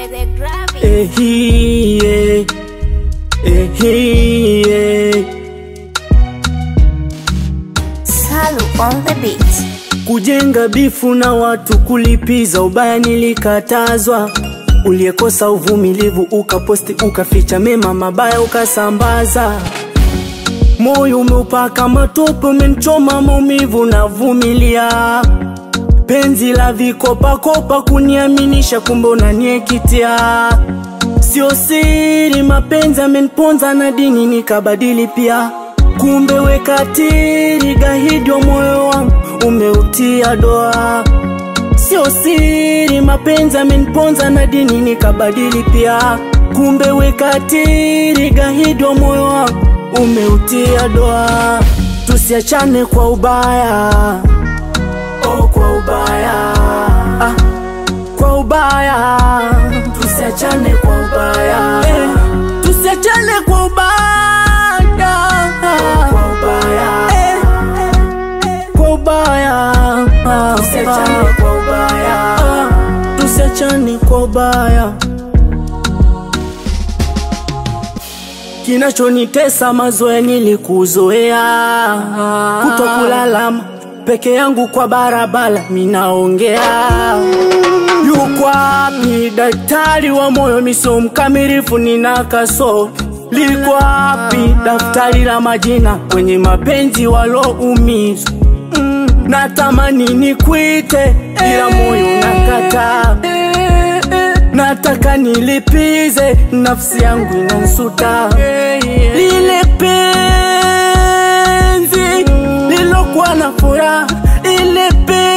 by the gravity. Ehie, ehie. Salu on the beat. Kujenga bifu na watu kulipiza ubaya nilikatazwa. Uliyekosa uvumilivu ukaposti ukaficha mema mabaya ukasambaza. Moyo umeupaka matope umenichoma maumivu navumilia. Penzi la vikopakopa kuniaminisha kumbe unaniekitia. Sio siri mapenzi ameniponza na dini nikabadili pia. Kumbe wekatiri gahidi wa moyo wangu umeutia doa. Sio siri mapenzi ameniponza na dini nikabadili pia. Kumbe wekatiri gahidi wa moyo wangu umeutia doa. Tusiachane kwa ubaya, oh kwa ubaya, ah, kwa ubaya. Tusiachane kwa ubaya, eh, tusiachane kwa ubaya, kwa ubaya, eh, kwa ubaya, tusiachane kwa ubaya, tusiachane kwa ubaya. Kinachonitesa mazoea nilikuzoea, kutokulala peke yangu kwa barabara, minaongea yuko wapi daktari wa moyo? Miso mkamilifu, nina kaso liko wapi daftari la majina kwenye mapenzi waloumizwa? Mm, natamani nikwite ila moyo nakataa nataka nilipize, nafsi yangu inansuta. Lile penzi lilokuwa na furaha, ile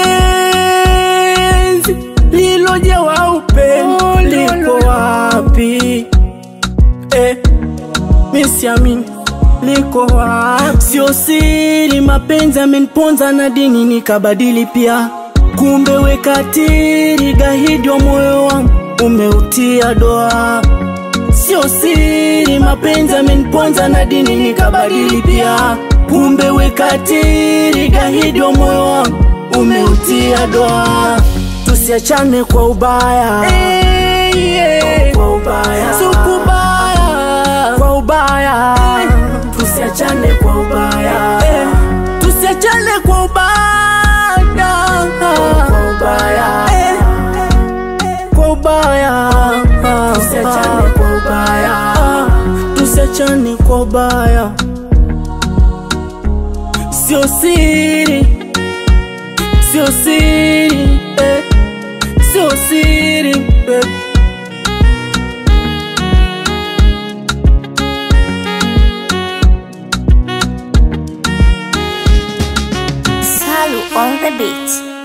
penzi lilojawa upendo liko wapi? Eh, misiamini liko wapi? Sio siri, mapenzi ameniponza na dini nikabadili pia. Kumbe wekatiri gahidi wa moyo wangu umeutia doa. Sio siri, mapenzi ameniponza na dini nikabadili pia. Kumbe wekatiri gahidi wa moyo wangu umeutia doa. Tusiachane kwa ubaya, kwa ubaya, sio kubaya, kwa ubaya. Tusiachane kwa ubaya, tusiachane kwa ubaya, kwa ubaya, kwa ubaya. Tusiachane kwa ubaya, tusiachane kwa ubaya. Sio siri, sio siri, eh, sio siri, eh. Salu on the beat.